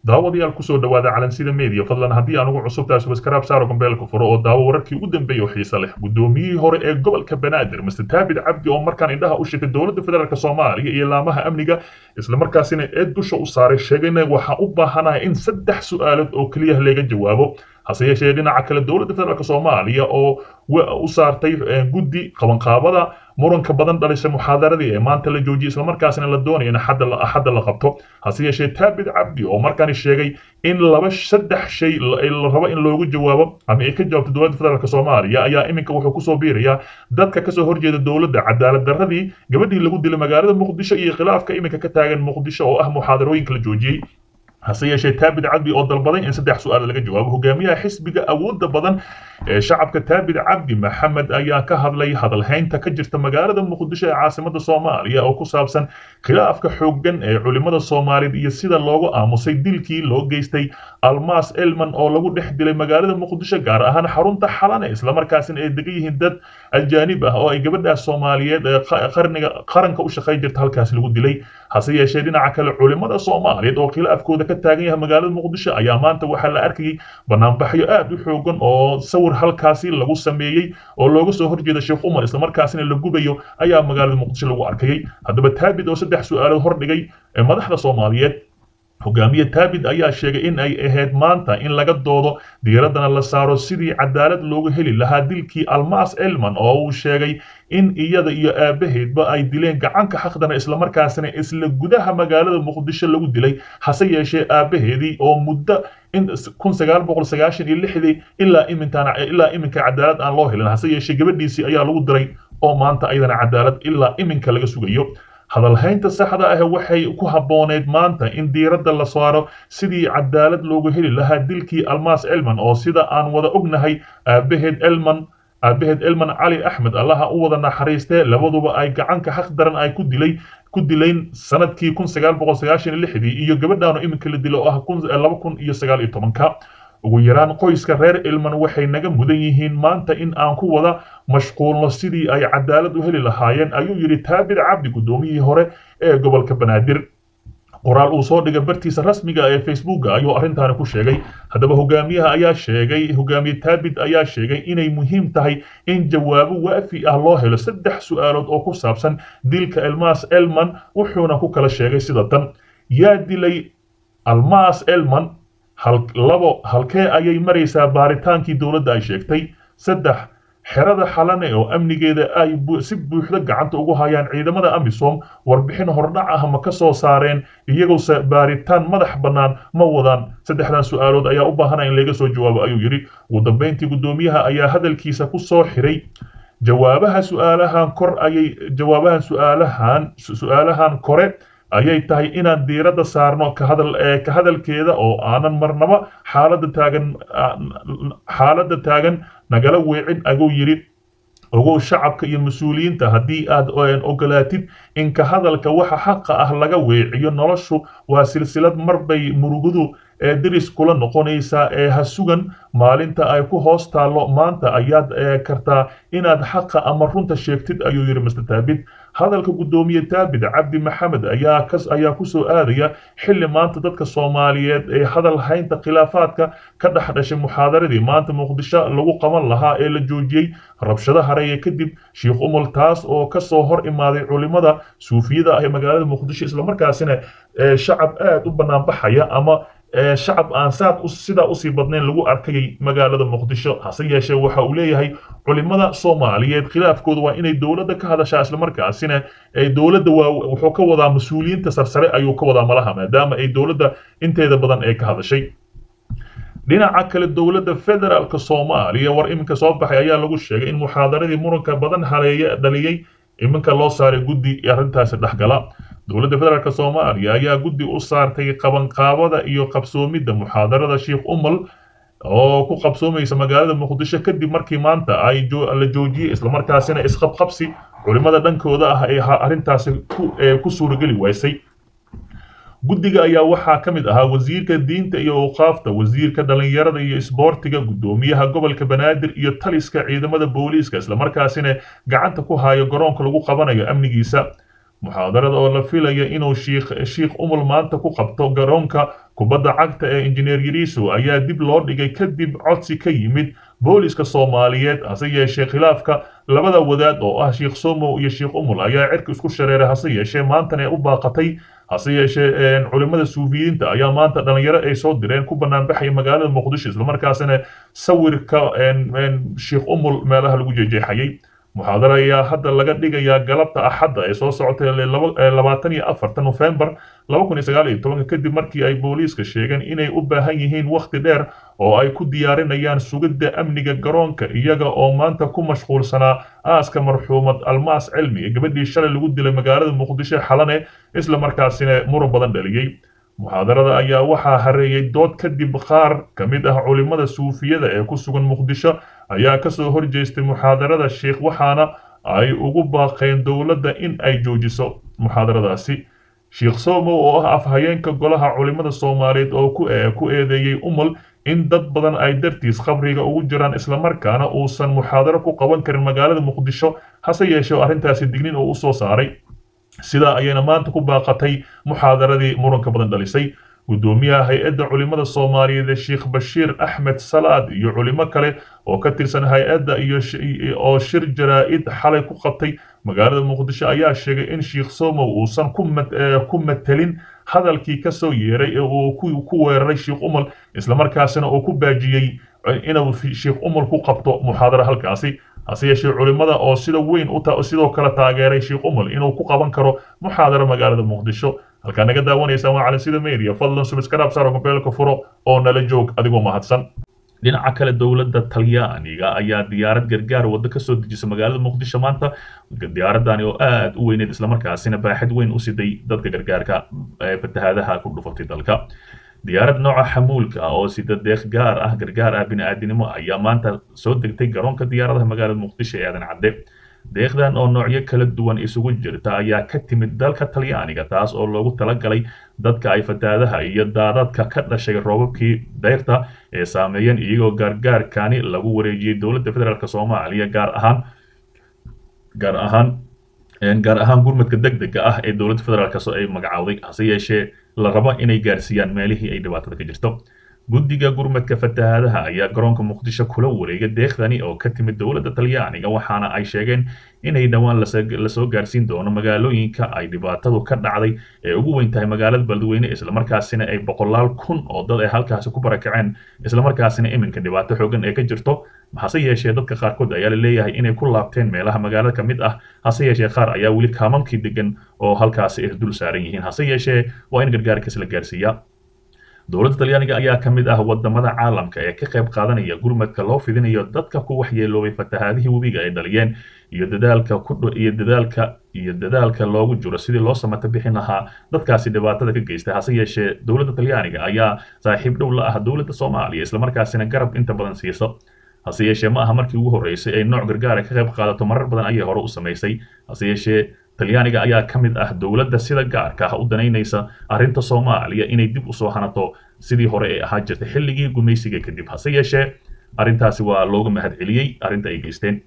daawadayaal kusoo dhawaada calansida media fadlan haddii aan ugu cusubtahay subscribe saaro gombeelka furo oo daawo wararkii ugu dambeeyay oo xiiso leh gudoomiyihii hore ee gobolka banaadir mr taabid cabdi oo markaan indhaha u sheegay dowladda federaalk soomaaliya iyo laamaha amniga islamarkaasina eed dusha u saaray sheegayna waxaa u baahanahay in saddex su-aalood oo keliya laga jawaabo hase yeeshee dhinaca kale dowladda federaalk soomaaliya oo u saartay guddi qabanqaabada muranka badan dhalisay muxaadaradii ee maanta la joojiyay islamarkaasina la doonaya in axadda la qabto hase yeeshee taabid cabdi oo markaani sheegay in laba saddex shay la rabo in loogu jawaabo ama ay ka jawaabto dowladda federaalk soomaaliya ayaa iminka wuxuu kusoo biirayaa dadka kasoo horjeeda dowladda cadaalad darradii gabadhii lagu dilay magaalada muqdisho iyo khilaafka iminka ka taagan muqdisho oo ah muxaadarooyinka la joojiyey hase yeeshee taabid cabdi oo dalbaday in saddex su-aal laga jawaabo hogaamiyaha xisbiga awoodda badan ee shacabka taabid cabdi maxamed ayaa ka hadlay hadalhaynta ka jirta magaalada muqdisho ee caasimada soomaaliya oo ku saabsan khilaafka xooggan ee culimada soomaaliyeed iyo sida loogu aamusay dilkii loo geystay almas elman oo lagu dhex dilay magaalada muqdisho gaar ahaan xarunta xalane islamarkaasina ay degan yihiin dad ajaanib ah oo ay gabadhaas soomaaliyeed ee qarniga qaranka u shaqayn jirta halkaas lagu dilay hase yeeshee dhinaca kale culimada soomaaliyeed oo khilaafkooda ka taagan yahay magaalada muqdisho ayaa maanta waxaa la arkayay banaanbaxyo aad u xoogan oo sawir halkaasi lagu sameeyey oo looga soo horjeeda sheekh umar islamarkaasina la gubayo ayaa magaalada muqdisho lagu arkayay haddaba taabid oo saddex su-aalood hordhigay madaxda soomaaliyeed hogaamiye taabid ayaa sheegay in ay ahayd maanta in laga doodo diiraddana la saaro sidii cadaalad loogu heli lahaa dilkii almas elman oo uu sheegay in iyada iyo aabaheedba ay dileen gacanka xaqdana islamarkaasina isla gudaha magaalada muqdisho lagu dilay hase yeeshee aabaheedii oo muddo kun sagaal boqol sagaashan iyo lixdii ilaa iminkaan ilaa iminka cadaalad aan loo helin hase yeeshee gabadhiisii ayaa lagu diray oo maanta ayadana cadaalad ilaa iminka laga sugayo hadalhaynta saxda ah waxay ku habbooneyd maanta in diiradda la saaro sidii cadaalad loogu heli lahaa dilkii almas elman oo sida aan wada ognahay aabaheed elman aabaheed elman cali axmed allaha u wada naxariistee labaduba ay gacanka xaq daran ay ku dilay ku dilayn sanadkii kun sagaal boqol sagaashan iyo lixdii iyo gabadhaanu iminka la dilo oo ah laba kun iyo sagaal iyo tobanka ugu yaraan qoyska reer ilman waxay naga mudan yihiin maanta in aan ku wada mashquulno sidii ay cadaalad u heli lahaayeen ayuu yidhi taabid cabdi guddoomiyihii hore ee gobolka banaadir qoraal uu soo dhigay bartiisa rasmiga ee facebooka ayuu arrintaani ku sheegay haddaba hogaamiyaha ayaa sheegay hogaamiye taabid ayaa sheegay inay muhiim tahay in jawaabo waafi ah loo helo saddex su-aalood oo ku saabsan dilka elmas elman wuxuuna ku kala sheegay sida tan yaa dilay almas elman labo halkee ayay maraysaa baaritaankii dowladda ay sheegtay saddex xerada xalane oo amnigeeda ay si buuxda gacanta ugu hayaan ciidamada amisom warbixin hordhac ah ma ka soo saareen iyagose baaritaan madax bannaan ma wadaan saddexdan su-aalood ayaa u baahanaya in laga soo jawaabo ayuu yidhi ugu dambeyntii guddoomiyaha ayaa hadalkiisa ku soo xiray jawaabaha su-aalahan kor ayay jawaabahan su-aalahan su-aalahan kore ayay tahay inaan diiradda saarno ka hadal ka hadalkeeda oo aanan marnaba xaaladda taagan xaaladda taagan nagala weecin aguu yidhi ogow shacabka iyo mas-uuliyiinta haddii aad ogolaatid in ka hadalka waxa xaqa ah laga weeciyo noloshu waa silsilad marbay murugadu ee diris kula noqonaysaa ee ha sugan maalinta ay ku hoos taallo maanta ayaad kartaa inaad xaqa ama runta sheegtid ayuu yidhi mr taabid hadalka guddoomiye taabid cabdi maxamed ayaa ayaa kusoo aadaya xilli maanta dadka soomaaliyeed ee hadal haynta khilaafaadka ka dhex dhashay muxaadaradii maanta muqdisho lagu qaban lahaa ee la joojiyey rabshado hareeye kadib sheikh umul taas oo kasoo hor imaaday culimada suufiyada ah ee magaalada muqdisho islamarkaasina shacab aad u banaanbaxaya ama shacab aan saad sidaa usii badnayn lagu arkayay magaalada muqdisho hase yeeshee waxa uu leeyahay culimada soomaaliyeed khilaafkooda waa inay dowladda ka hadashaa islamarkaasina dowladda waa wuxuu ka wadaa mas-uuliyiinta sarsare ayuu ka wadaa malaha maadaama ay dowladda inteeda badan ay ka hadashay dhinaca kale dowladda federaalka soomaaliya war iminka soo baxay ayaa lagu sheegay in muxaadaradii muranka badan haleeye dhaliyey iminka loo saaray guddi arrintaasi dhexgala dowladda federaalk soomaaliya ayaa guddi u saartay qabanqaabada iyo qabsoomidda muxaadarada sheikh umal oo ku qabsoomaysa magaalada muqdisho kadib markii maanta ay la joojiyey islamarkaasina isqabqabsi culimada dhankooda ah ee arrintaasi ku suurageli waysay guddiga ayaa waxaa ka mid ahaa wasiirka diinta iyo awqaafta wasiirka dhallinyarada iyo isboortiga guddoomiyaha gobolka banaadir iyo taliska ciidamada booliiska islamarkaasina gacanta ku hayo garoonka lagu qabanayo amnigiisa muxaadarada oo la filaya inuu shiikh shiikh umul maanta ku qabto garoonka kubadda cagta ee injineer yariiso ayaa dib loo dhigay kadib codsi ka yimid booliska soomaaliyeed hase yeeshee khilaafka labada wadaad oo ah sheikh somow iyo sheikh umul ayaa cirka isku shareeray hase yeeshee maantana u baaqatay hase yeeshee culimmada suufiyiinta ayaa maanta dhalinyaro ay soo direen ku banaanbaxaya magaalada muqdisho islamarkaasina sawirka sheikh umul meelaha lagu jejeexayay muxaadara ayaa hadda laga dhigayaa galabta axadda ee soo socotay labaatan iyo afarta nofembar laba kun iyo sagaal iyo tobanka kadib markii ay booliiska sheegeen inay u baahan yihiin wakhti dheer oo ay ku diyaarinayaan sugidda amniga garoonka iyaga oo maanta ku mashquulsanaa aaska marxuumad almaas cilmi ee gabadhii shalay lagu dilay magaalada muqdisho xalane isla markaasina muran badan dhaliyey muxaadarada ayaa waxaa hareeyay dood kadib qaar ka mid ah culimmada suufiyada ee ku sugan muqdisho ayaa kasoo horjeestay muxaadarada sheikh waxaana ay ugu baaqeen dowladda in ay joojiso muxaadaradaasi sheikh somow oo ah afhayeenka golaha culimmada soomaaliyeed oo ku eedeeyey umal in dad badan ay dartiis khabriga ugu jiraan islamarkaana uusan muxaadaro ku qaban karin magaalada muqdisho hase yeeshee arrintaasi dignin oo u soo saaray sidaa ayayna maanta ku baaqatay muxaadaradii muranka badan dhalisay guddoomiyaha hay-adda culimmada soomaaliyeed ee sheikh bashiir axmed salaad iyo culimo kale oo ka tirsan hay-adda iyo oo shir jaraa-id xalay ku qabtay magaalada muqdisho ayaa sheegay in sheikh somow uusan ku matelin hadalkii ka soo yeeray ee uu ku weeraray sheikh umal islamarkaasina uu ku baajiyey inuu sheikh umal ku qabto muxaadaro halkaasi hase yeeshee culimmada oo sida weyn sidoo kale taageeray sheikh umal inuu ku qaban karo muxaadaro magaalada muqdisho halkaa naga daawanaysaan waa calansida media fadlan subscribe saaro mobeelka furo oo nala joog adigoo mahadsan dhinaca kale dowladda talyaaniga ayaa diyaarad gargaar waddo ka soo dejisa magaalada muqdisho maanta diyaaradani oo aad u weyneed islamarkaasina baaxid weyn u siday dadka gargaarka ee fatahaadaha ku dhufatay dalka diyaarad nooca xamuulka ah oo sida deeq gaar ah gargaar ah bini'aadinimo ayaa maanta soo degtay garoonka diyaaradaha magaalada muqdisho ee aadan cadde deeqdan oo noocyo kala duwan isugu jirta ayaa ka timid dalka talyaaniga taas oo loogu talagalay dadka ay fataadaha iyo daadadka ka dhashay roobabkii dayrta ee saameeyeen iyagoo gaargaarkani lagu wareejiyey dowladda federaalk soomaaliya gaar ahaan gaar ahaan gaar ahaan gurmadka degdega ah ee dowladda federaalk ay magacowday hase yeeshee la rabo inay gaarsiiyaan meelihii ay dhibaatada ka jirto guddiga gurmadka fatahaadaha ayaa garoonka muqdisho kula wareegay deeqdani oo ka timid dowladda talyaaniga waxaana ay sheegeen inay dhowaan lasoo gaarsiin doono magaalooyinka ay dhibaatadu ka dhacday ee ugu weyn tahay magaalada beledweyne islamarkaasina ay boqolaal kun oo dad ay halkaasi ku barakaceen islamarkaasina iminka dhibaato xoogan ee ka jirto hase yeeshee dadka qaarkood ayaa la leeyahay inay ku laabteen meelaha magaalada ka mid ah hase yeeshee qaar ayaa weli kaamamkii degan oo halkaasi ay dul saaran yihiin hase yeeshee waa in gargaarkaas la gaarsiiyaa dowladda talyaaniga ayaa ka mid ah wadamada caalamka ee ka qayb qaadanaya gurmadka loo fidinayo dadka ku waxyeeloobay fatahaadihii webiga ay dhaliyeen iyo dadaalka iyo dadaalka iyo dadaalka loogu jiro sidii loo samata bixin lahaa dadkaasi dhibaatada ka geystay hase yeeshee dowladda talyaaniga ayaa saaxiib dhow la ah dowladda soomaaliya islamarkaasina garab inta badan siiso hase yeeshee ma aha markii ugu horreysay ay nooc gargaara ka qayb qaadato marar badan ayay hore u samaysay hase yeeshee talyaaniga ayaa ka mid ah dowladda sida gaarka ah u danaynaysa arrinta soomaaliya inay dib usoo hanato sidii hore ee ahaa jirtay xilligii gumaysiga kadib hase yeeshee arrintaasi waa looga mahad celiyey arrinta ay geysteen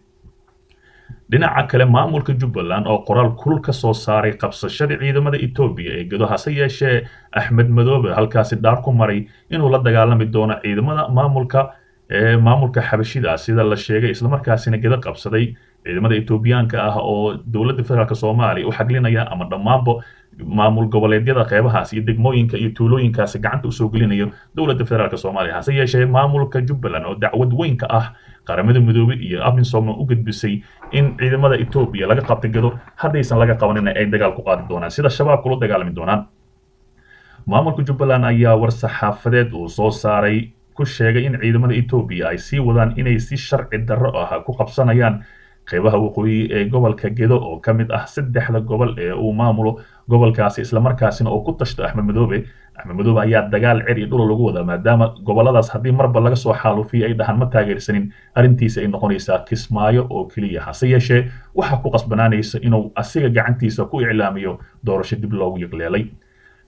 dhinaca kale maamulka jubbaland oo qoraal kulul ka soo saaray qabsashada ciidamada etoobiya ee gedo hase yeeshee axmed madoobe halkaasi dhaar ku maray inuu la dagaalami doono ciidamada maamulka ee maamulka xabashida sida la sheegay islamarkaasina gedo qabsaday ciidamada etoobiyaanka ah oo dowladda federaalk soomaaliya u xaglinaya ama dhammaanba maamul goboleedyada qeybahaas iyo degmooyinka iyo tuulooyinkaasi gacanta usoo gelinayo dowladda federaalk soomaaliya hase yeeshee maamulka jubbaland oo dacwad weyn ka ah qaramada midoobey iyo abinsoma u gudbisay in ciidamada etoobiya laga qabtay gado haddaysan laga qabanina ay dagaal ku qaadi doonaan sida shabaab kula dagaalami doonaan maamulka jubbaland ayaa war saxaafadeed uu soo saaray ku sheegay in ciidamada etoobiya ay sii wadaan inay si sharci darro ah ku qabsanayaan qeybaha waqooyi ee gobolka gedo oo ka mid ah saddexda gobol ee uu maamulo gobolkaasi islamarkaasina oo ku tashto axmed madoobe axmed madoobe ayaa dagaal cer iyo dhul lagu wadaa maadaama goboladaas haddii marba laga soo xaalufiyo ay dhahaan ma taageersanin arrintiisa ay noqonaysaa kismaayo oo keliya hase yeeshee waxaa ku qasbanaanaysa inuu asiga gacantiisa ku iclaamiyo doorasho dib loogu yiqleelay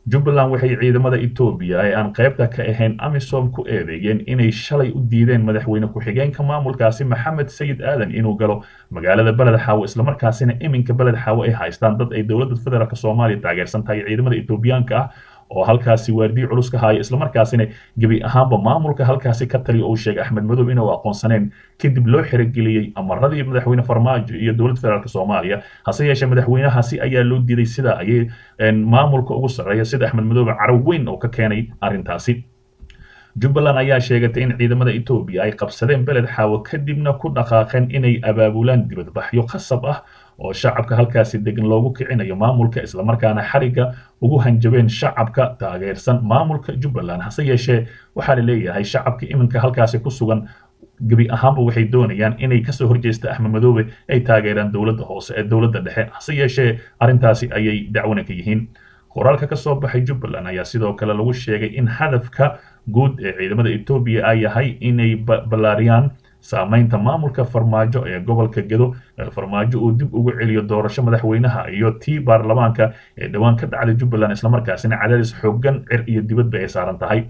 jubbaland waxay ciidamada etoobiya ee aan qaybta ka ahayn amisom ku eedeeyeen inay shalay u diideen madaxweyne ku-xigeenka maamulkaasi maxamed sayid aadan inuu galo magaalada beled xaawo islamarkaasina iminka beled xaawo ay haystaan dad ay dowladda federaalk soomaaliya taageersan tahay ciidamada etoobiyaanka ah oo halkaasi waardiyi culus ka haya islamarkaasina gebi ahaanba maamulka halkaasi ka taliya uu sheegay axmed madow inuu aqoonsaneen kadib loo xerogeliyey amaradii madaxweyne farmaajo iyo dowladda federaalk soomaaliya hase yeeshee madaxweynahaasi ayaa loo diiday sida ayay maamulka ugu sarreeya sida axmed madoobe carab weyn oo ka keenay arrintaasi jubbaland ayaa sheegatay in ciidamada etoobiya ay qabsadeen beled xaawo kadibna ku dhaqaaqeen inay abaabulaan dibadbaxyo khasab ah oo shacabka halkaasi degan loogu kicinayo maamulka islamarkaana xariga ugu hanjabeen shacabka taageersan maamulka jubbaland hase yeeshee waxaa la leeyahay shacabka iminka halkaasi ku sugan gebi ahaanba waxay doonayaan inay kasoo horjeesta axmed madoobe ay taageeraan dowladda hoose ee dowladda dhexe hase yeeshee arrintaasi ayay dacwana ka yihiin qoraalka ka soo baxay jubbaland ayaa sidoo kale lagu sheegay in hadafka guud ee ciidamada etoobiya ay yahay inay ballaariyaan saamaynta maamulka farmaajo ee gobolka gedo farmaajo uu dib ugu celiyo doorasho madaxweynaha iyo tii baarlamaanka ee dhowaan ka dhacday jubbaland islamarkaasina cadaadis xoogan cir iyo dibadba ay saaran tahay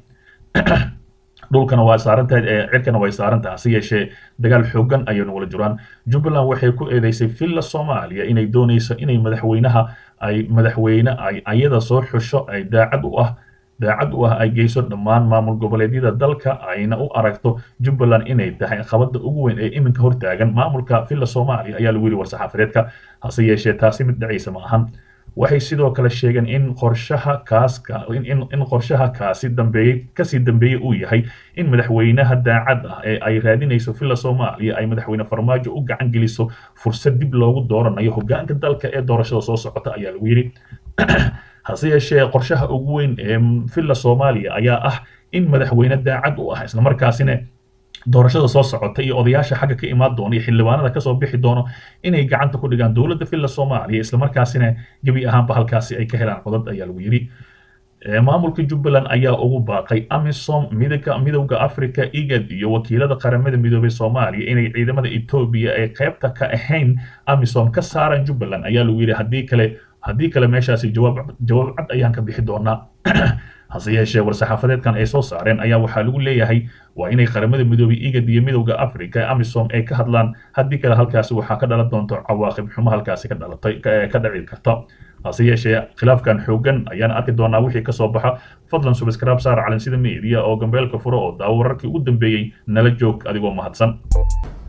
dhulkana waa saarantahay cirkana way saaran tahay hase yeeshee dagaal xoogan ayay nugula jiraan jubbaland waxay ku eedeysay villa soomaaliya inay doonayso inay madaxweynaha ay madaxweyne ay ayada soo xusho ay daacad u ah daacad u ah ay geyso dhammaan maamul goboleedyada dalka ayna u aragto jubbaland inay tahay qabada ugu weyn ee iminka hortaagan maamulka villa soomaaliya ayaa lagu yidhi war-saxaafadeedka hase yeeshee taasi mid dhacaysa ma ahan waxay sidoo kale sheegeen in qorshaha kaaska in qorshaha kaasi dambeeyey kasii dambeeyey uu yahay in madaxweynaha daacad ah ee ay raadinayso villa soomaaliya ay madaxweyne farmaajo u gacan geliso fursad dib loogu dooranayo hogaanka dalka ee doorashada soo socota ayaa lagu yidhi hase yeeshee qorshaha ugu weyn ee villa soomaaliya ayaa ah in madaxweyne daacad u ah islamarkaasina doorashada soo socota iyo odayaasha xagga ka imaan doona iyo xildhibaanada kasoo bixi doono inay gacanta ku dhigaan dowladda villa soomaaliya islamarkaasina gebi ahaanba halkaasi ay ka helaan codad ayaa lagu yidhi maamulka jubbaland ayaa ugu baaqay amisom midowga midowda africa igad iyo wakiilada qaramada midoobay soomaaliya inay ciidamada etoobiya ay qaybta ka ahayn amisom ka saaraan jubbaland ayaa lagu yidhi haddii kale haddii kale meeshaasi jawaab jawaab cad ayaan ka bixi doonaa hase yeeshee war-saxaafadeedkan ay soo saareen ayaa waxaa lagu leeyahay waa inay qaramada midoobay igad iyo midowda africa amisom ay ka hadlaan haddii kale halkaasi waxaa ka dhalan doonto cawaaqib xumo halkaasi ka dhalatay ka dhaci karta hase yeeshee khilaafkan xoogan ayaan arki doonaa wixii kasoo baxa fadlan subscribe saar calansida media oo gambeelka furo oo daawo wararkii ugu dambeeyey nala joog adigoo mahadsan